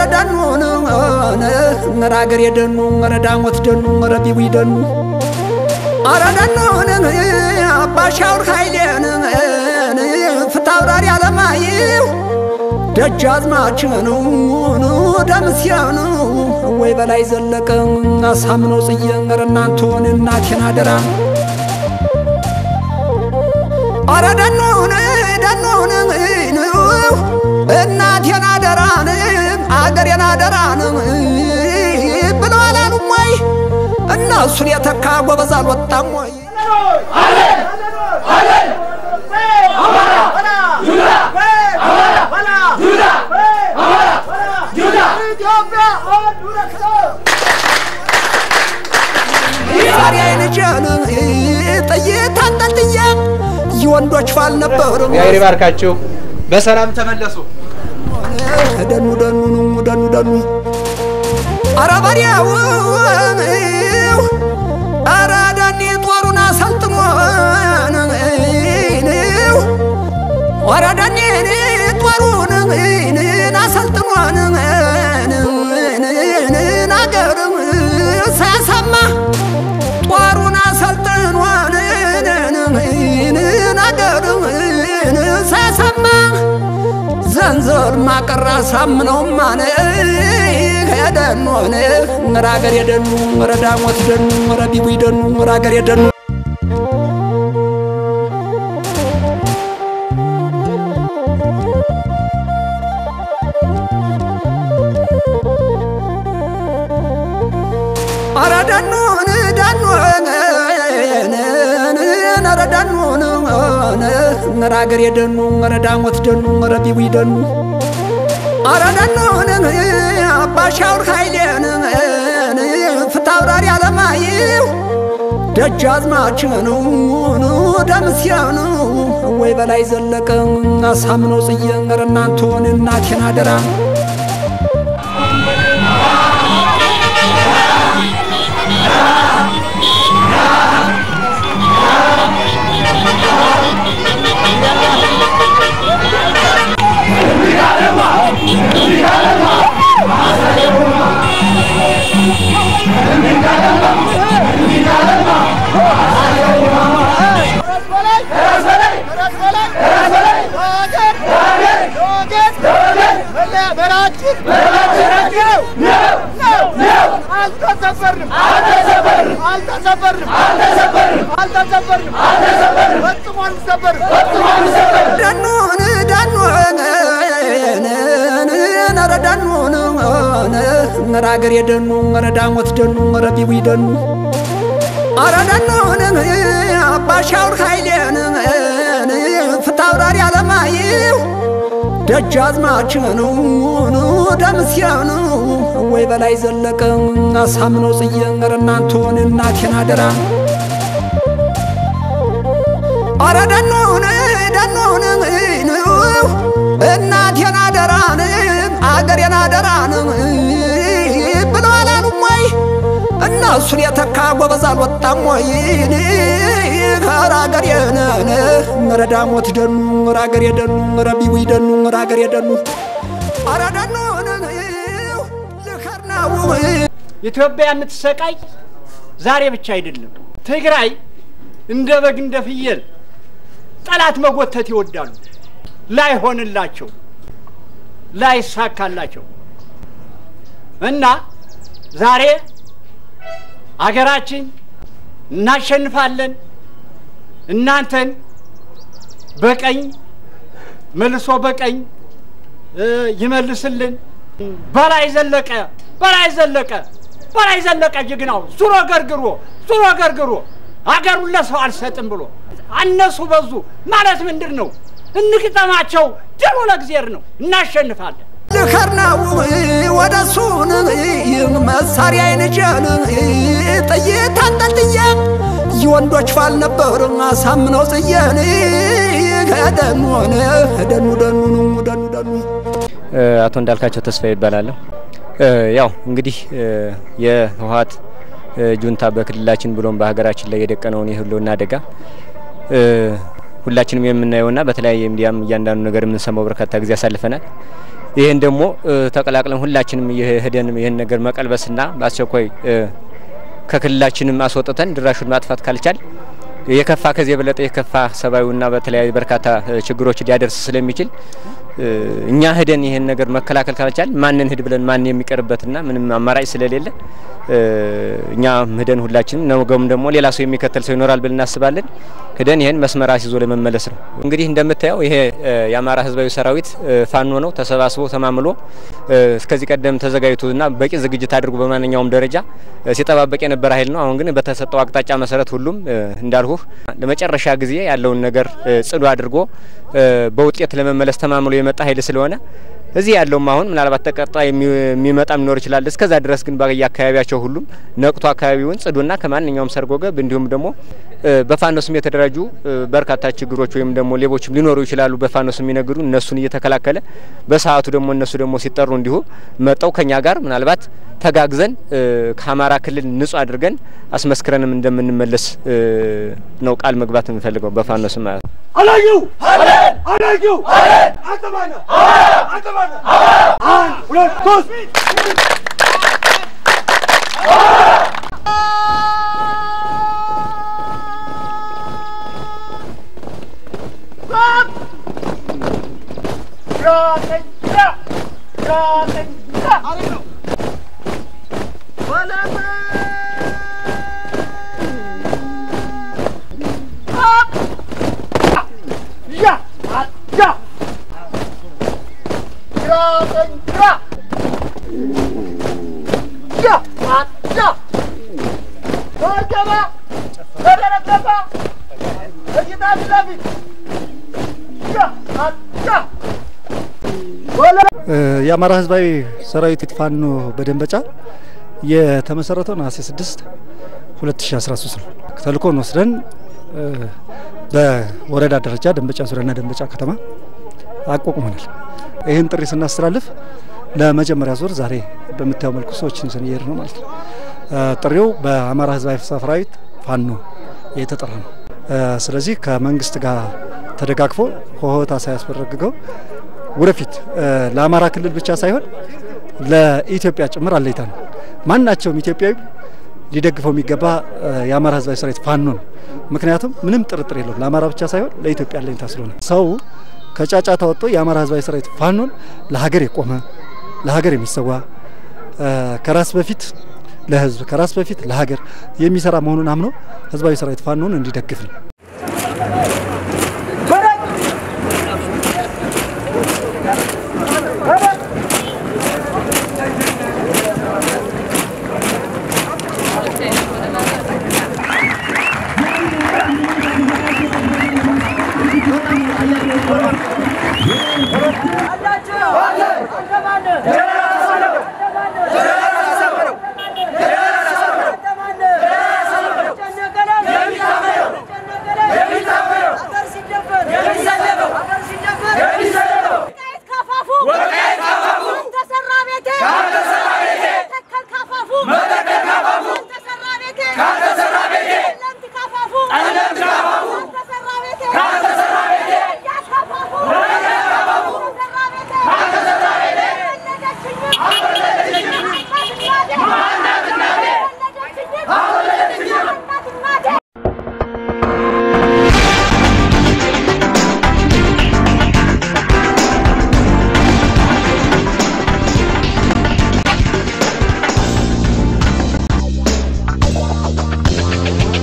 ደኑን ኧረ አገሬ ደኑ ኧረ ዳሞት ደኑ ኧረ ቢዊ ደኑ ኧረ ደኑን አባሻውር ኃይሌን ፍታውራሪ አለማየሁ ደጃዝማችን ደምስያን ወይ በላይ ዘለቀ አሳምነው ጽዬ ኧረ እናንተን እናቴን አደራ ኧረ ደኑን ደኑን እናቴን አደራን አገሬን አደራን ብለው አላሉም ወይ? እነሱን የተካ ጎበዝ አልወጣም ወይ? ዛሬ አይንጀን ጥይት አንጠልጥዬ የወንዶች ፋል ነበሩ እግዚአብሔር ይባርካችሁ። በሰላም ተመለሱ። ደኑ ደኑ ደኑ ደኑ አረ በሪያው አረ ዳኒ ጦሩን አሰልጥኖ አረ ዳኒ ጦሩን አሰልጥኖን አገር ሳያሰማ ጦሩን አሰልጥኖን አገር ሳያሰማ ዘንዘር ማቀራ ሳምነው ማነ ሄደን ሆነ ኧረ አገር የደኑ ኧረ ዳሞት ደኑ ኧረ ቢቡ ደኑ ኧረ አገር የደኑ ኧረ ደኑን ደኑን ኧረ ደኑን ኧረ አገር የደኑ ኧረ ዳሞት ደኑ ኧረ ቢቡ ደኑ ኧረ ደኑን አባሻውር ኃይሌን ፍታውራሪ አለማየሁ ደጃዝማችን ደምስያን ወይ በላይ ዘለቀ አሳምነው ጽዬ ኧረ እናንተን እናቴን አደራ ደኑን ደኑን ኧረ ደኑን ኧረ አገር የደኑ ኧረ ዳሞት ደኑ ኧረ ቢቡ ደኑ ኧረ ደኑን አባሻውር ኃይሌን ፍታውራሪ አለማየሁ ደጃዝማችን ደምስያን ወይ በላይ ዘለቀ አሳምነው ጽዬ ኧረ እናንተን እናቴን አደራ ኧረ ደኑን ደኑን እናቴን አደራን አገሬን አደራን ብለው አላሉም ወይ? እነሱን የተካ ጎበዝ አልወጣም ወይ? ኧረ አገሬን ኧረ ዳሞት ደኑ ኧረ አገሬ ደኑ ኧረ ቢዊ ደኑ ኧረ አገሬ ደኑ ኧረ ደኑን ልከር ነው ኢትዮጵያ የምትሰቃይ ዛሬ ብቻ አይደለም። ትግራይ እንደ በግ እንደ ፍየል ጠላት መጎተት ይወዳሉ። ላይሆንላቸው ላይሳካላቸው እና ዛሬ አገራችን እናሸንፋለን። እናንተን በቀኝ መልሶ በቀኝ እ ይመልስልን። በላይ ዘለቀ በላይ ዘለቀ በላይ ዘለቀ ጀግናው ዙሮ ገርግሮ ዙሮ ገርግሮ አገሩን ለሰው አልሰጥም ብሎ አነሱ በዙ ማለት ምንድን ነው? እንግጠማቸው። ድሉ ለእግዚአብሔር ነው። እናሸንፋለን። ልከር ነው ወደ እሱን መሳሪያ አይንጀን ጥይት አንጠልጥዬ የወንዶች ፋል ነበር አሳምነው ጽየን ከደኑ ሆነ ደኑ ደኑ ደኑ ደኑ አቶ እንዳልካቸው ተስፋ ይባላለሁ። ያው እንግዲህ የህወሀት ጁንታ በክልላችን ብሎም በሀገራችን ላይ የደቀነውን የህልውና አደጋ ሁላችንም የምናየውና በተለያየ ሚዲያም እያንዳንዱ ነገር የምንሰማው በርካታ ጊዜ ያሳልፈናል። ይህን ደግሞ ተቀላቅለን ሁላችንም የሄደን ይህን ነገር መቀልበስና በአስቸኳይ ከክልላችንም አስወጥተን ድራሹን ማጥፋት ካልቻል የከፋ ከዚህ የበለጠ የከፋ ሰብአዊና በተለያዩ በርካታ ችግሮች ሊያደርስ ስለሚችል እኛ ሄደን ይህን ነገር መከላከል ካልቻል ማንን ሂድ ብለን ማን የሚቀርበትና ምንም አማራጭ ስለሌለ እኛ ሄደን ሁላችንም ነገም ደግሞ ሌላ ሰው የሚከተል ሰው ይኖራል ብለን እናስባለን። ሄደን ይህን መስመር አስይዞ ለመመለስ ነው። እንግዲህ እንደምታየው ይሄ የአማራ ህዝባዊ ሰራዊት ፋኖ ነው። ተሰባስቦ ተማምሎ እስከዚህ ቀደም ተዘጋጅቶና በቂ ዝግጅት አድርጎ በማንኛውም ደረጃ ሲጠባበቅ የነበረ ኃይል ነው። አሁን ግን በተሰጠው አቅጣጫ መሰረት ሁሉም እንዳልሁህ ለመጨረሻ ጊዜ ያለውን ነገር ጽዱ አድርጎ በውጤት ለመመለስ ተማምሎ የመጣ ኃይል ስለሆነ እዚህ ያለውም አሁን ምናልባት ተቀጣይ የሚመጣም ሊኖር ይችላል። እስከዛ ድረስ ግን በየአካባቢያቸው ሁሉም ነቅቶ አካባቢውን ጽዱና ከማንኛውም ሰርጎ ገብ እንዲሁም ደግሞ በፋኖ ስም የተደራጁ በርካታ ችግሮች ወይም ደግሞ ሌቦችም ሊኖሩ ይችላሉ። በፋኖ ስም የሚነግዱ እነሱን እየተከላከለ በሰዓቱ ደግሞ እነሱ ደግሞ ሲጠሩ እንዲሁ መጠው ከኛ ጋር ምናልባት ተጋግዘን ከአማራ ክልል ንጹህ አድርገን አስመስክረንም እንደምንመለስ ነው ቃል መግባት የምንፈልገው በፋኖ ስም ማለት ነው። አላየው አላየው አተባነ አተባነ አንድ ሁለት ሶስት የአማራ ህዝባዊ ሰራዊት ፋኖ በደንበጫ የተመሰረተው ነሐሴ 6 2013 ነው። ተልእኮን ወስደን በወረዳ ደረጃ ደንበጫ ዙሪያና ደንበጫ ከተማ አቋቁመናል። ይህን ጥሪ ስናስተላልፍ ለመጀመሪያ ዙር ዛሬ በምታየው መልኩ ሰዎችን ይዘን እየሄድ ነው ማለት ነው። ጥሪው በአማራ ህዝባዊ ሰራዊት ፋኖ የተጠራ ነው። ስለዚህ ከመንግስት ጋር ተደጋግፎ ሆሆታ ሳያስበረግገው ወደፊት ለአማራ ክልል ብቻ ሳይሆን ለኢትዮጵያ ጭምር አለይታ ነው። ማናቸውም ኢትዮጵያዊ ሊደግፈው የሚገባ የአማራ ህዝባዊ ሰራዊት ፋኖ ነው። ምክንያቱም ምንም ጥርጥር የለውም ለአማራ ብቻ ሳይሆን ለኢትዮጵያ አለኝታ ስለሆነ ሰው ከጫጫታ ወጥቶ የአማራ ህዝባዊ ሰራዊት ፋኖን ለሀገር የቆመ ለሀገር የሚሰዋ ከራስ በፊት ለህዝብ ከራስ በፊት ለሀገር የሚሰራ መሆኑን አምኖ ህዝባዊ ሰራዊት ፋኖን እንዲደግፍ ነው።